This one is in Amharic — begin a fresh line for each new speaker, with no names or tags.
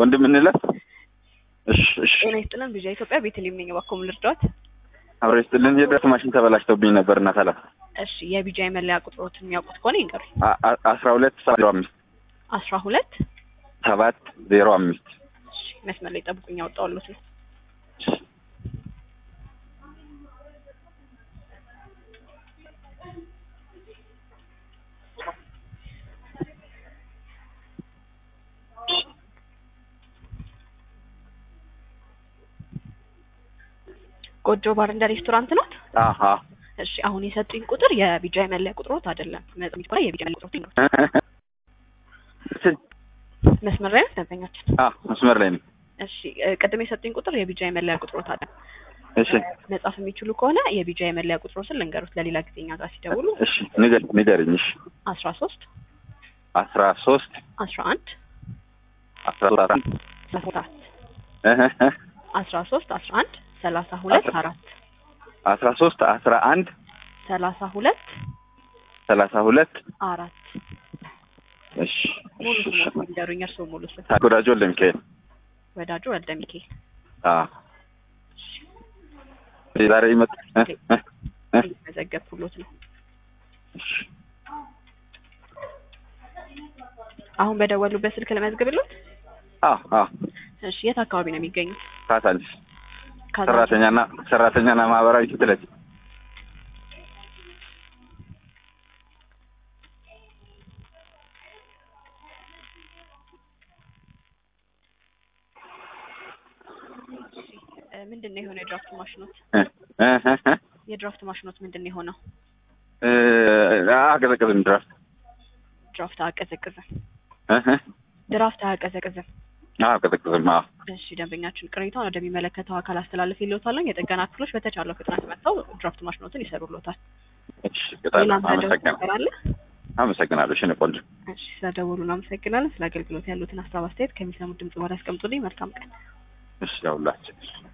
ወንድም እንለፍ። እሺ እሺ
ጤና ይስጥልን። ቢዣ ኢትዮጵያ ቤተልሔም ነኝ። እባክዎ ምን ልርዳዎት?
አብረ ይስጥልን። የድረስ ማሽን ተበላሽቶብኝ ነበር እና ሰላም
እሺ የቢጃ መለያ ቁጥሮትን የሚያውቁት ከሆነ ይንገሩኝ።
አ- አ- አስራ ሁለት ዜሮ አምስት
አስራ ሁለት
ሰባት ዜሮ አምስት
እሺ መስመር ላይ ጠብቁኝ፣ ያወጣሁልዎት ነው። ጎጆ ባር እንደ ሬስቶራንት ናት።
አሀ
እሺ አሁን የሰጡኝ ቁጥር የቢጃ መለያ ቁጥሮት አይደለም። መጥሚት ከሆነ የቢጃ መለያ ቁጥሮት ይንገሩኝ። መስመር ላይ ነው ደንበኛችን።
አ መስመር ላይ ነኝ።
እሺ እ፣ ቅድም የሰጡኝ ቁጥር የቢጃ መለያ ቁጥሮት አይደለም።
እሺ
መጻፍ የሚችሉ ከሆነ የቢጃ የመለያ ቁጥሮትን ልንገሩት ለሌላ ጊዜ እኛ ጋር ሲደውሉ
እሺ ንገር ንገርኝ። እሺ
አስራ ሶስት
አስራ ሶስት
አስራ አንድ
አስራ ሶስት
ሰላሳ አራት
እህ፣
አስራ ሶስት አስራ አንድ ሰላሳ ሁለት አራት
አስራ ሶስት አስራ አንድ
ሰላሳ ሁለት
ሰላሳ ሁለት
አራት
እሺ
ሙሉ
እሺ እሺ
ስሞት ንገሩኝ። እርስዎ ሙሉ ስም
ታጎዳጆ ለሚካኤል
ወዳጁ ወልደ ሚካኤል
አ ዛሬ ይመጣ እ እ እ
መዘገብኩሎት ነው።
እሺ
አሁን በደወሉበት ስልክ ለመዝግብሎት።
አ አ
እሺ የት አካባቢ ነው የሚገኙት?
ካሳንስ
ካዛ-
ሰራተኛና ሰራተኛና ማህበራዊ ፍትለት
እ፣ ምንድን ነው የሆነው? የድራፍት ማሽኖት
እ እ እ እ
የድራፍት ማሽኖት ምንድን ነው የሆነው?
እ አቀዘቅዝም ድረስ
ድራፍት አያቀዘቅዝም።
እ እ
ድራፍት አያቀዘቅዝም።
አቀዘቅዝም አዎ
እሺ ደንበኛችን ቅሬታውን ወደሚመለከተው አካል አስተላለፍ ይልዎታል። የጥገና ክፍሎች በተቻለው ፍጥነት መጥተው ድራፍት ማሽኖትን ይሰሩልዎታል።
እሺ በጣም
ሌላም ታደርጉ
አመሰግናለሁ
ነገር አለ?
አመሰግናለሁ እሺ እኔ ቆንጆ
እሺ ስለደወሉ እናመሰግናለን። ስለ አገልግሎት ያሉትን ሀሳብ አስተያየት ከሚሰሙት ድምጽ በኋላ ያስቀምጡልኝ። መልካም ቀን።
እሺ ያውላችሁ